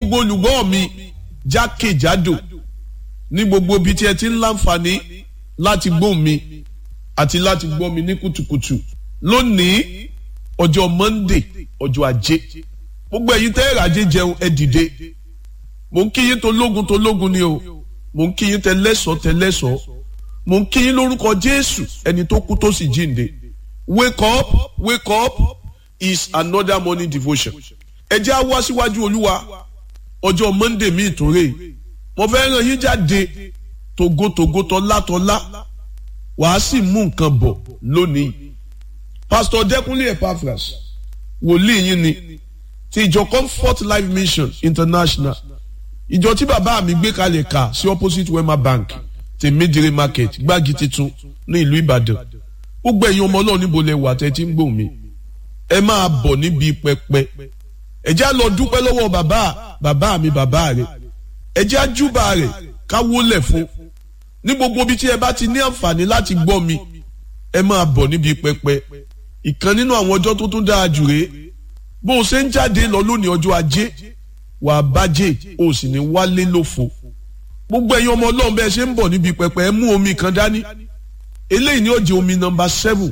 gbogbo olùgbọ́ mi jákèjádò ní gbogbo ibi tí ẹ ti ń láǹfààní láti gbóhùn mi àti láti gbọ́ mi ní kùtùkùtù lónìí ọjọ́ Monday ọjọ́ ajé gbogbo ẹ̀yin tẹ́ ẹ̀ràjé jẹun ẹ dìde mò ń kí yín tó lógun tó lógun ni o mò ń kí yín tẹ lẹ́sọ̀ọ́ tẹ lẹ́sọ̀ọ́ mò ń kí yín lórúkọ Jésù ẹni tó kú tó sì jíǹde wake up wake up is another morning devotion ẹ jẹ́ á wá síwájú Olúwa ọjọ́ Monday mi ìtúnrè mo fẹ́ ràn yín jáde togotogo tọ́látọ́lá wàá sì mú nǹkan bọ̀ lónìí Pastor Dẹ́kunlé Epaphras wòlíì yín ni ti ìjọ Comfort Life Mission International ìjọ tí bàbá mi gbé kalẹ̀ kà sí opposite Wema Bank ti Midire Market gbági titun ní ìlú Ìbàdàn gbogbo ẹ̀yin ọmọ Ọlọ́run níbo lẹ wà tẹ́ tí ń gbòmí ẹ máa bọ̀ níbi pẹpẹ ẹ jẹ́ á lọ dúpẹ́ lọ́wọ́ bàbá bàbá mi bàbá rẹ̀ ẹ jẹ́ á júbà rẹ̀ ká wólẹ̀ fún ní gbogbo ibi tí ẹ bá ti ní àǹfààní láti gbọ́ mi ẹ máa bọ̀ níbi pẹpẹ ìkan nínú àwọn ọjọ́ tó tún dáa jù rèé bó o ṣe ń jáde lọ lónìí ọjọ́ ajé wà á bájẹ́ o sì ní wálé lófo gbogbo ẹ̀yin ọmọ ọlọ́run bẹ́ẹ̀ ṣe ń bọ̀ níbi pẹpẹ ẹ mú omi kan dání eléyìí ni ó jẹ́ omi nọ́mbà seven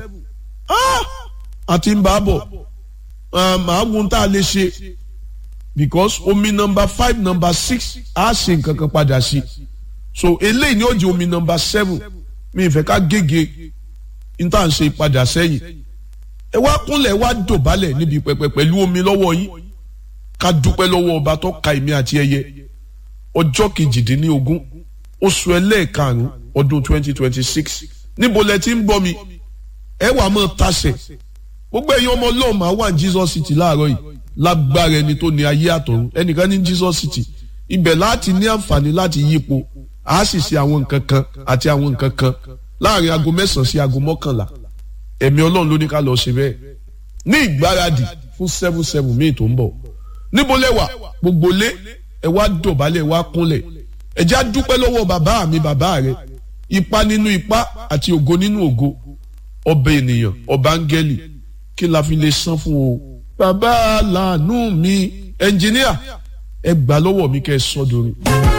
àti ń bá a bọ̀ màá wo ohun tá a lè ṣe because omi nọ́mbà five nọ́mbà six á ṣe nǹkan kan padà sí so eléyìí ni ó jẹ́ omi nọ́mbà seven mi ìfẹ́ ká gègé n tá à ń ṣe padà sẹ́yìn ẹ wá kúnlẹ̀ wá dọ̀bálẹ̀ níbi pẹpẹ pẹ̀lú omi lọ́wọ́ yín ká dúpẹ́ lọ́wọ́ ọba tó ka èmi àti ẹyẹ ọjọ́ kejìdínlógún oṣù ẹlẹ́ẹ̀karùn-ún ọdún twenty twenty six níbo lẹ ti ń bọ́ mi ẹ wàá mọ̀ tasẹ̀ gbogbo ẹ̀yin ọmọ ọlọ́run máa wà ní Jesus City láàárọ̀ yìí lágbára ẹni tó ní ayé àtọ̀run ẹnìkan ní Jesus City ibẹ̀ láti ní àǹfààní láti yípo a sì ṣe àwọn nǹkan kan àti àwọn nǹkan kan láàrin aago mẹ́sàn-án sí aago mọ́kànlá ẹ̀mí ọlọ́run ló ní ká lọ ṣe bẹ́ẹ̀ ní ìgbáradì fún seven seven míì tó ń bọ̀ níbo lẹ́wà gbogbo lé ẹ wá dọ̀bálẹ̀ ẹ wá kúnlẹ̀ ẹ já dúpẹ́ lọ́wọ́ bàbá mi bàbá rẹ ipa nínú ipa àti ògo nínú ògo ọba ènìyàn ọba áńgẹ́lì kí la fi lè san fún o bàbá làánú mi ẹnjìníà ẹ gbà lọ́wọ́ mi kẹ́ ẹ sọ́dọ̀ mi.